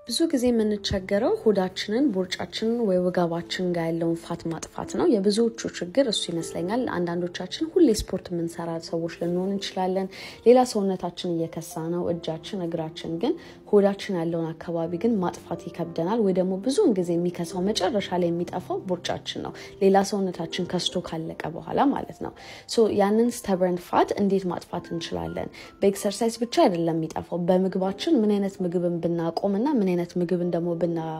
ብዙ ጊዜ የምንቸገረው ሆዳችንን ቦርጫችንን ወይ ወገባችን ጋር ያለውን ፋት ማጥፋት ነው። የብዙዎቹ ችግር እሱ ይመስለኛል። አንዳንዶቻችን ሁሌ ስፖርት የምንሰራ ሰዎች ልንሆን እንችላለን። ሌላ ሰውነታችን እየከሳ ነው፣ እጃችን፣ እግራችን ግን ሆዳችን ያለውን አካባቢ ግን ማጥፋት ይከብደናል። ወይ ደግሞ ብዙውን ጊዜ የሚከሳው መጨረሻ ላይ የሚጠፋው ቦርጫችን ነው፣ ሌላ ሰውነታችን ከስቶ ካለቀ በኋላ ማለት ነው። ሶ ያንን ስተበርን ፋት እንዴት ማጥፋት እንችላለን? በኤክሰርሳይዝ ብቻ አይደለም የሚጠፋው። በምግባችን ምን አይነት ምግብን ብናቆም እና ምን አይነት ምግብን ደግሞ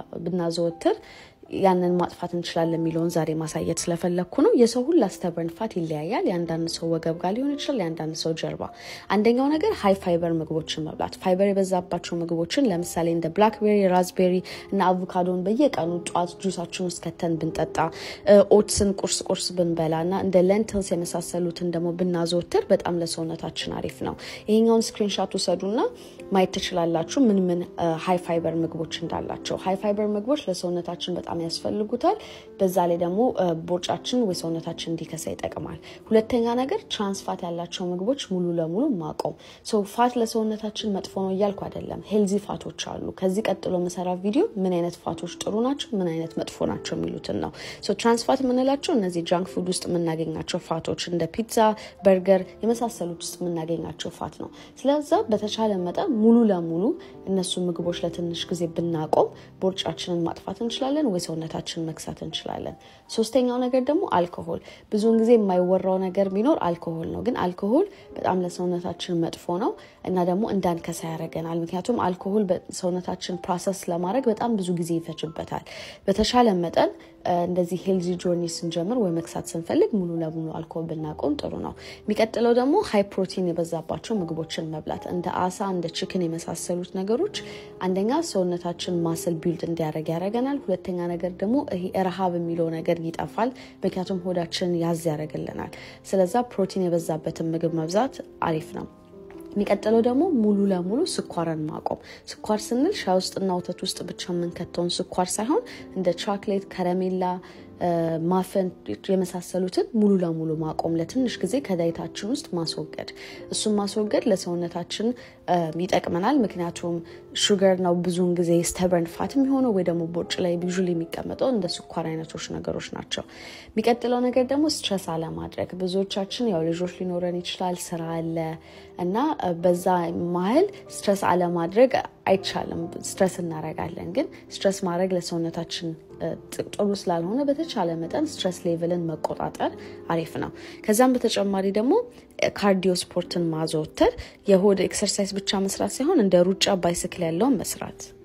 ብናዘወትር ያንን ማጥፋት እንችላለን የሚለውን ዛሬ ማሳየት ስለፈለግኩ ነው። የሰው ሁላ ስተበርን ፋት ይለያያል። የአንዳንድ ሰው ወገብ ጋር ሊሆን ይችላል፣ የአንዳንድ ሰው ጀርባ። አንደኛው ነገር ሀይ ፋይበር ምግቦችን መብላት። ፋይበር የበዛባቸው ምግቦችን ለምሳሌ እንደ ብላክቤሪ፣ ራዝቤሪ እና አቮካዶን በየቀኑ ጠዋት ጁሳችን ውስጥ ከተን ብንጠጣ፣ ኦትስን ቁርስ ቁርስ ብንበላ እና እንደ ለንትልስ የመሳሰሉትን ደግሞ ብናዘወትር በጣም ለሰውነታችን አሪፍ ነው። ይሄኛውን ስክሪንሻት ውሰዱና ማየት ትችላላችሁ ምን ምን ሀይ ፋይበር ምግቦች እንዳላቸው። ሀይ ፋይበር ምግቦች ለሰውነታችን በጣም ያስፈልጉታል። በዛ ላይ ደግሞ ቦርጫችን ወይ ሰውነታችን እንዲከሳ ይጠቅማል። ሁለተኛ ነገር ትራንስፋት ያላቸው ምግቦች ሙሉ ለሙሉ ማቆም። ፋት ለሰውነታችን መጥፎ ነው እያልኩ አይደለም። ሄልዚ ፋቶች አሉ። ከዚህ ቀጥሎ መሰራ ቪዲዮ ምን አይነት ፋቶች ጥሩ ናቸው፣ ምን አይነት መጥፎ ናቸው የሚሉትን ነው። ትራንስፋት የምንላቸው እነዚህ ጃንክ ፉድ ውስጥ የምናገኛቸው ፋቶች እንደ ፒዛ፣ በርገር የመሳሰሉት ውስጥ የምናገኛቸው ፋት ነው። ስለዛ በተቻለ መጠን ሙሉ ለሙሉ እነሱ ምግቦች ለትንሽ ጊዜ ብናቆም ቦርጫችንን ማጥፋት እንችላለን ወይ ሰውነታችን መክሳት እንችላለን። ሶስተኛው ነገር ደግሞ አልኮሆል። ብዙውን ጊዜ የማይወራው ነገር ቢኖር አልኮሆል ነው። ግን አልኮሆል በጣም ለሰውነታችን መጥፎ ነው እና ደግሞ እንዳንከሳ ያደርገናል። ምክንያቱም አልኮሆል ሰውነታችን ፕሮሰስ ለማድረግ በጣም ብዙ ጊዜ ይፈጅበታል። በተሻለ መጠን እንደዚህ ሄልዚ ጆርኒ ስንጀምር ወይ መክሳት ስንፈልግ ሙሉ ለሙሉ አልኮሆል ብናቆም ጥሩ ነው። የሚቀጥለው ደግሞ ሃይ ፕሮቲን የበዛባቸው ምግቦችን መብላት እንደ አሳ፣ እንደ ችክን የመሳሰሉት ነገሮች አንደኛ ሰውነታችን ማስል ቢልድ እንዲያደርግ ያደርገናል። ሁለተኛ ነገር ደግሞ ይሄ ረሃብ የሚለው ነገር ይጠፋል። ምክንያቱም ሆዳችንን ያዝ ያደርግልናል። ስለዛ ፕሮቲን የበዛበትን ምግብ መብዛት አሪፍ ነው። የሚቀጥለው ደግሞ ሙሉ ለሙሉ ስኳርን ማቆም። ስኳር ስንል ሻይ ውስጥና ወተት ውስጥ ብቻ የምንከተውን ስኳር ሳይሆን እንደ ቾክሌት፣ ከረሜላ ማፈን የመሳሰሉትን ሙሉ ለሙሉ ማቆም፣ ለትንሽ ጊዜ ከዳይታችን ውስጥ ማስወገድ። እሱን ማስወገድ ለሰውነታችን ይጠቅመናል። ምክንያቱም ሹገር ነው ብዙውን ጊዜ ስተበርን ፋት የሚሆነው ወይ ደግሞ ቦርጭ ላይ ቢዥ የሚቀመጠው እንደ ስኳር አይነቶች ነገሮች ናቸው። የሚቀጥለው ነገር ደግሞ ስትረስ አለማድረግ። ብዙዎቻችን ያው ልጆች ሊኖረን ይችላል፣ ስራ አለ እና በዛ መሀል ስትረስ አለማድረግ አይቻልም። ስትረስ እናደርጋለን፣ ግን ስትረስ ማድረግ ለሰውነታችን ጥሩ ስላልሆነ በተቻለ መጠን ስትረስ ሌቭልን መቆጣጠር አሪፍ ነው። ከዛም በተጨማሪ ደግሞ ካርዲዮ ስፖርትን ማዘወተር የሆድ ኤክሰርሳይዝ ብቻ መስራት ሳይሆን እንደ ሩጫ፣ ባይስክል ያለውን መስራት